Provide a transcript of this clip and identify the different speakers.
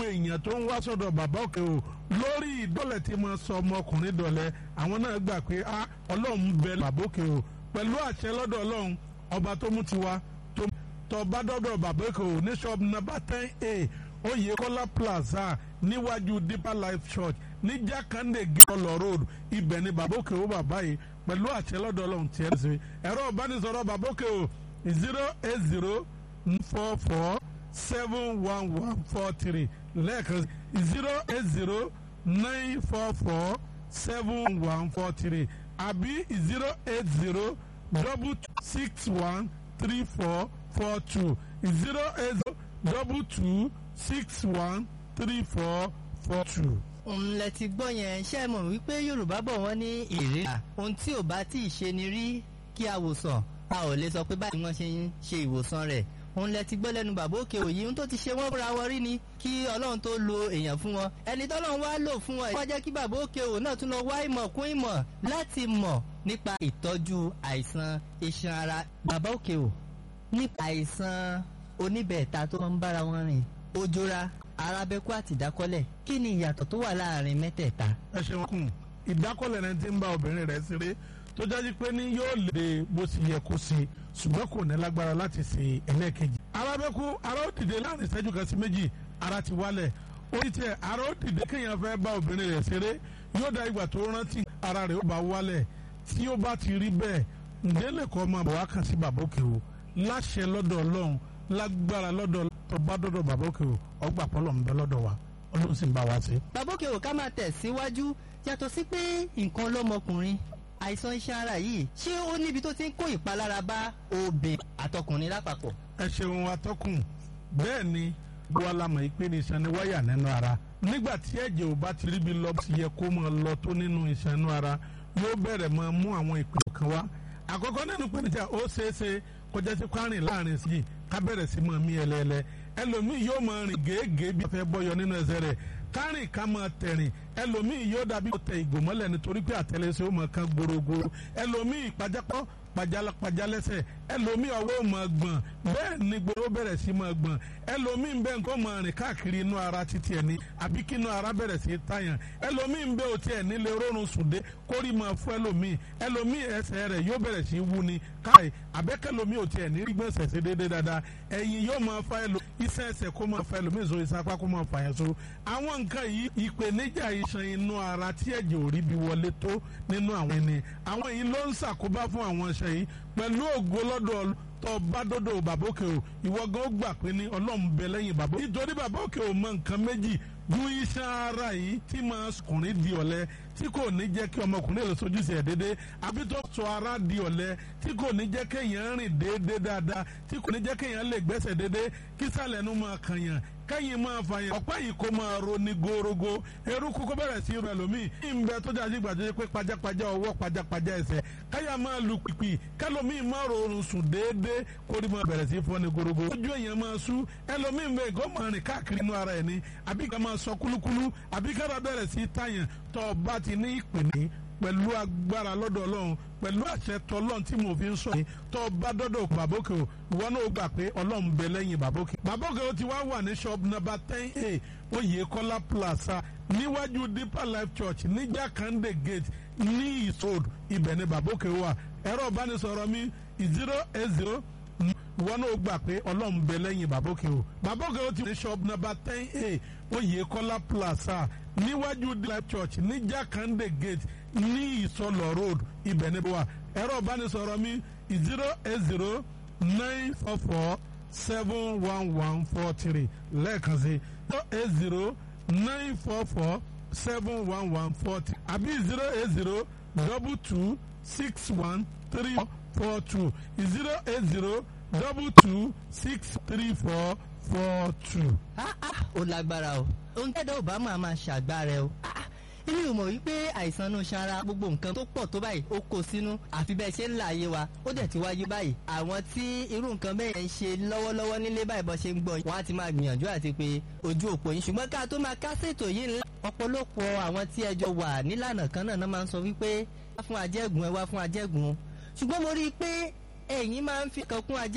Speaker 1: àwọn èèyàn tó ń wá sọ́dọ̀ bàbá òkè o lórí ìdọ́lẹ̀ tí mo sọ ọmọkùnrin dọ̀lẹ́ àwọn náà gbà pé a ọlọ́run bẹ bàbá òkè o pẹ̀lú àṣẹ lọ́dọ̀ ọlọ́run ọba tó mú tiwa tó tọ́ bá dọ́dọ̀ bàbá òkè o ní shop number ten a Oyèkọ́lá plaza níwájú Deeper Life Church ní Jákàndé gẹ́ọ̀lọ́ road ibẹ̀ ni bàbá òkè o bàbá yìí pẹ̀lú àṣẹ lọ́dọ̀ ọlọ́run tiẹ̀ ṣe ẹ̀rọ ìbánisọ̀rọ̀ bàbá òkè o zero eight zero four four seven one one four three lẹ́ẹ̀kan zero eight zero nine four four seven one four three àbí zero eight zero double six one three four four two zero eight zero double two six one three four four two.
Speaker 2: òun lẹ ti gbọ́ yẹn ṣe é mọ̀ wípé yorùbá bọ̀ wọ́n ní èrè ohun tí ò bá tí ì ṣe ni rí kí a wòsàn a ò lè sọ pé báyìí wọ́n ṣe ń ṣe ìwòsàn rẹ̀ òun lẹ ti gbọ́ lẹ́nu bàbá òkè òyì ohun tó ti ṣe wọ́n fúnra wọn rí ni kí ọlọ́run tó lo èèyàn fún wọn ẹni tọ́lọ́run wá lò fún wọn wọ́n jẹ́ kí bàbá òkè òwò náà tún lọ wá ìmọ̀ kún ìmọ̀ láti mọ̀ nípa ìtọ́jú àìsàn iṣan ara bàbá òkè òwò nípa àìsàn oníbẹ̀ẹ̀ta tó ń bára wọn rìn ojora arábẹ́kú àti ìdákọ́lẹ̀ kí ni ìyàtọ̀ tó wà láàrin mẹ́tẹ̀ẹ̀ta.
Speaker 1: ẹ ṣeun kùn ìdákọ́lẹ̀ náà ti ń bá obìnrin rẹ̀ ṣeré tó jáde pé ní yóò lè bó ti yẹ kó ṣe ṣùgbọ́n kò ní lágbára láti ṣe ẹlẹ́ẹ̀kejì. arábẹ́kú ara ó dìde láàrin ìṣẹ́jú kan sí méjì ara ti wálẹ̀ orí tẹ ara ó dìde kéèyàn fẹ́ bá obìnrin rẹ̀ ṣeré yóò da ìgbà tó rántí ara rẹ̀ ó bá wálẹ̀ tí ó bá ti rí bẹ́ẹ̀ ǹdẹ́lẹ̀ kọ́ máa bọ̀ wá kàn sí bàbá òkè o láṣẹ lọ́dọ̀ ọlọ́run lágbára lọ́dọ̀ tó bá dọ́dọ̀ bàbá òkè o ọgbà pọ́lọ̀ ń bẹ lọ́dọ̀ wa ọlọ́run sì ń bá wa ṣe.
Speaker 2: bàbá òkè òwò ká máa tẹ̀síwájú yàtọ̀ sí pé nǹkan lọ́mọkùnrin àìsàn iṣan ara yìí ṣé ó níbi tó ti ń kó ìpalára bá obìnrin àtọkùnrin lápapọ̀.
Speaker 1: ẹ ṣeun atọ́kùn bẹ́ẹ̀ ni wọ́n la mọ̀ pé ní iṣan ni wáyà nínú ara nígbà tí ẹ̀jẹ̀ ò bá ti ríbi lọ sí yẹ kó máa lọ tó nínú iṣan inú ara yóò bẹ̀rẹ̀ máa mú àwọn ìpinnu kan wá àkọ́kọ́ nínú pẹ̀lújà ó ṣeé ṣe kọjá sí kwárìn láàrin sí ká bẹ̀rẹ̀ sí máa mí ẹlẹ́ẹ̀lẹ́ ẹlòmíì yóò máa rìn gèégèé bí a fẹ́ bọ́yọ nínú ẹsẹ̀ rẹ̀ kárìn ká máa tẹ̀rìn ẹlòmíì yóò dàbí tẹ ìgòmọ́lẹ̀ nítorí pé àtẹlẹsẹ̀ ó máa kan gbòrògbòrò ẹlòmíì pajápọ̀ pajalẹsẹ̀ ẹlòmíì ọwọ́ máa gbọ̀n bẹ́ẹ̀ ni gbòòrò bẹ̀rẹ̀ sí máa gbọ̀n ẹlòmíì bẹ́ẹ̀ nǹkan máa rìn káàkiri inú ara títí ẹ̀ ní àbí kí inú ara bẹ̀rẹ̀ sí tàyàn ẹlòmíì bẹ́ẹ̀ ò tiẹ̀ nílé rọrùn sùndé kórì máa fún ẹlòmíì ẹlòmíì ẹsẹ̀ rẹ̀ yóò bẹ̀rẹ̀ sí wú ni káì àbẹ́kẹ́lòmíì ò tiẹ̀ ní rí gbọ̀nsẹ̀ sí déédéé dáadáa ẹ̀yìn yóò máa fa ẹlò iṣẹ́ ẹsẹ̀ kó máa fa ẹlòmíì so ìsapá kó máa fà yẹn so àwọn nǹkan yìí ìpèníjà iṣan inú ara tí ẹ̀jẹ̀ ò rí bí wọlé tó nínú àwọn ẹni àwọn yìí ló ń ṣàkóbá fún àwọn iṣan yìí pẹ̀lú ògo lọ́dọ̀ tó bá dọ́dọ̀ bàbá òkè o ìwọ gan ó gbà pé ní ọlọ́run bẹ lẹ́yìn bàbá nítorí bàbá òkè o mọ nǹkan méjì ju iṣan ara yìí tí máa kùnrin di ọ̀lẹ tí kò ní jẹ́ kí ọmọkùnrin lè sojú sí ẹ̀ déédéé àbí tó sọ ara di ọ̀lẹ tí kò ní jẹ́ kéèyàn rìn déédéé dáadáa tí kò ní jẹ́ kéèyàn lè gbẹ́sẹ̀ déédéé kí sàlẹ̀ nu máa kànyàn kẹ́yìn máa fàyàn ọ̀pá yìí kó máa ro ní gorogo eruku kó bẹ̀rẹ̀ sí rẹ̀ lómi ìbẹ̀ tó jáde gbàdúrà pé pajápajá ọwọ́ pajápajá ẹsẹ̀ káyà máa lu pìpì kẹlòmíì máa rọrùn sùn déédéé kórì máa bẹ̀rẹ̀ sí fọ́ ní gorogo ojú èèyàn máa sú ẹlòmíì bẹ́ẹ̀ kó máa rìn káàkiri inú ara ẹ̀ ní àbí ká máa sọ kúlúkúlú àbí kára bẹ̀rẹ̀ sí tàyàn tó bá ti ní ìpèní pẹ̀lú agbára lọ́dọ̀ ọlọ́run pẹ̀lú àṣẹ tọlọ́run tí mo fi ń sọ yìí tó bá dọ́dọ̀ bàbókè o ìwọ náà gbà pé ọlọ́run bẹ lẹ́yìn bàbókè. bàbókè o ti wá wà ní shop number ten a Oyèkọ́lá plaza níwájú Deeper Life Church ní Jákàndé gate ní ìsòd ibẹ̀ ni bàbókè wà ẹ̀rọ ìbánisọ̀rọ̀ mi zero eight zero ìwọ náà gbà pé ọlọ́run bẹ lẹ́yìn bàbókè o bàbókè o ti ní shop number ten a Oyèkọ́lá plaza níwájú Life Church ní Jákàndé gate ní ìsọlọ road ibẹ̀ ni wà ẹ̀rọ ìbánisọ̀rọ̀ mi zero eight zero nine four four seven one one four three lẹ́ẹ̀kan sí zero eight zero nine four four seven one one four three àbí zero eight zero double two six one three four two zero eight zero double two six three four four two.
Speaker 2: ah ah ó lágbára o ohun tẹ́dọ̀ ò bá máa máa ṣàgbára o ah èmi ò mọ̀ wípé àìsàn inú ṣara gbogbo nǹkan tó pọ̀ tó báyìí ó kó sínú àfi bẹ́ẹ̀ ṣe ń là ayé wa ó dẹ̀ ti wáyé báyìí àwọn tí irú nǹkan bẹ́ẹ̀ ń ṣe lọ́wọ́lọ́wọ́ nílé báyìí bọ́ ṣe ń gbọ́ wọ́n á ti máa gbìyànjú àti pé ojú òpó yín ṣùgbọ́n ká tó máa kásètò yìí ńlá ọ̀pọ̀lọpọ̀ àwọn tí ẹjọ́ wà nílànà kan náà máa ń sọ wípé wá fún ajẹ́gùn ẹ wá fún ajẹ́gùn ṣùgbọ́n mo rí i pé ẹ̀yin máa ń fi kan kún ajẹ́